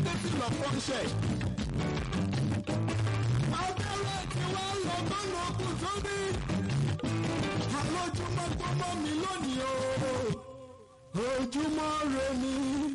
adéfìlọ fọ́nṣẹ́. abẹ́rẹ́ tí wọ́n lọ gbọ́nà kù sórí. àlójúmọ́ tó mọ́ mi lónìí o ojúmọ́ re mi.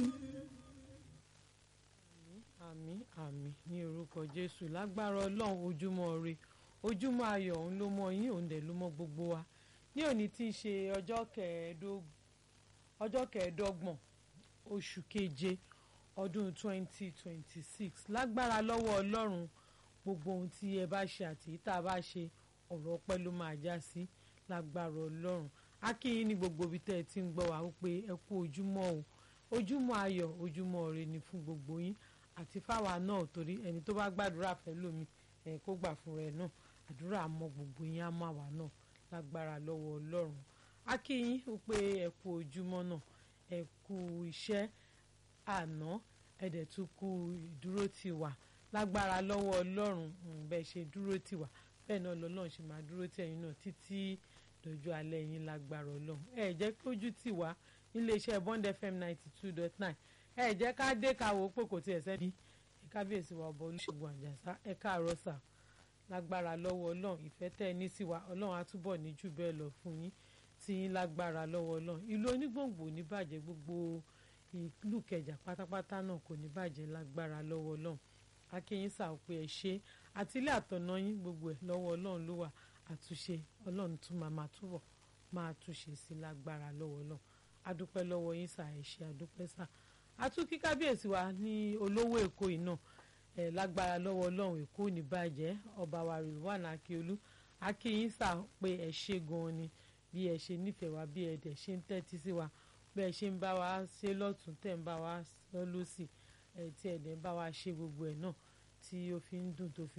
àmín àmín ní orúkọ jésù lágbára ọlọ́run ojúmọ́ ire ojúmọ́ ayọ̀ òun ló mọ yín òun dẹ̀ ló mọ gbogbo wa ní òní tí í ṣe ọjọ́ kẹẹ̀ẹ́dógún ọjọ́ kẹẹ̀ẹ́dọ́gbọ̀n oṣù keje ọdún 2026 lágbára lọ́wọ́ ọlọ́run gbogbo ohun tí ẹ bá ṣe àti tá a bá ṣe ọ̀rọ̀ ọpẹ́ ló máa já sí lágbára ọlọ́run a kí yín ní gbogbo ibi tẹ́ ẹ ti ń gbọ́ wá wípé ẹ kú ojúmọ́ o ojúmọ́ ayọ̀ ojúmọ́ ire ni fún gbogbo yín àti fáwa náà torí ẹni tó bá gbàdúrà fẹ́ lómi ẹ̀ kó gbà fún rẹ̀ náà àdúrà mọ́ gbogbo yín á má wà náà lágbára lọ́wọ́ ọlọ́run a kí yín wípé ẹ kú ojúmọ́ náà ẹ kú iṣẹ́ àná ẹ dẹ̀ tún kú ìdúró tì wá lágbára lọ́wọ́ ọlọ́run bẹ́ẹ̀ ṣe dúró tì wá bẹ́ẹ̀ náà lọ́lọ́run ṣe máa dúró tì ẹ̀yin náà títí lọ́jọ́ alẹ́ yín lágbára ọlọ́run ẹ jẹ́ kí ojú tì wá níléeṣẹ́ bond fm ninety two dot nine ẹ jẹ́ ká dé ká wò ó pé kò tiẹ̀ sẹ́ni ẹ kábíyèsí wa ọba olùṣègùn àjàsá ẹ káàárọ̀ sà lágbára lọ́wọ́ ọlọ́run ìfẹ́ tẹ́ ẹ ní sí wa ọlọ́run á túbọ̀ ní jù bẹ́ẹ̀ lọ fún yín tí yín lágbára lọ́wọ́ ọlọ́run ìlú onígbòǹgbò ní bàjẹ́ gbogbo ìlú kẹjà pátápátá náà kò ní bàjẹ́ lágbára lọ́wọ́ ọlọ́run akínyín sà ó pé ẹ ṣe àtìlé àtọ̀nà yín gbogbo ẹ̀ lọ́wọ́ ọlọ́run ló wà àtúnṣe ọlọ́run tún máa máa túbọ̀ máa túnṣe sí lágbára lọ́wọ́ ọlọ́run adúpẹ́ lọ́wọ́ yín sà ẹ ṣé adúpẹ́ sà àtúnkí kábíyèsí wa ní olówó èkó yìí náà ẹ lágbára lọ́wọ́ ọlọ́run èkó ní bàjẹ́ ọba wa Rilwan Akiolu akínyín sà pé ẹ ṣe gan-an ni bí ẹ ṣe nífẹ̀ẹ́ wa bí ẹ dẹ̀ ṣe ń tẹ́tí sí wa bí ẹ ṣe ń bá wa ṣe lọ́tún tẹ̀ ń bá wa sọ lọ́sì ẹ tí ẹ dẹ̀ ń bá wa ṣe gbogbo ẹ̀ náà tí ó fi ń dùn tó fi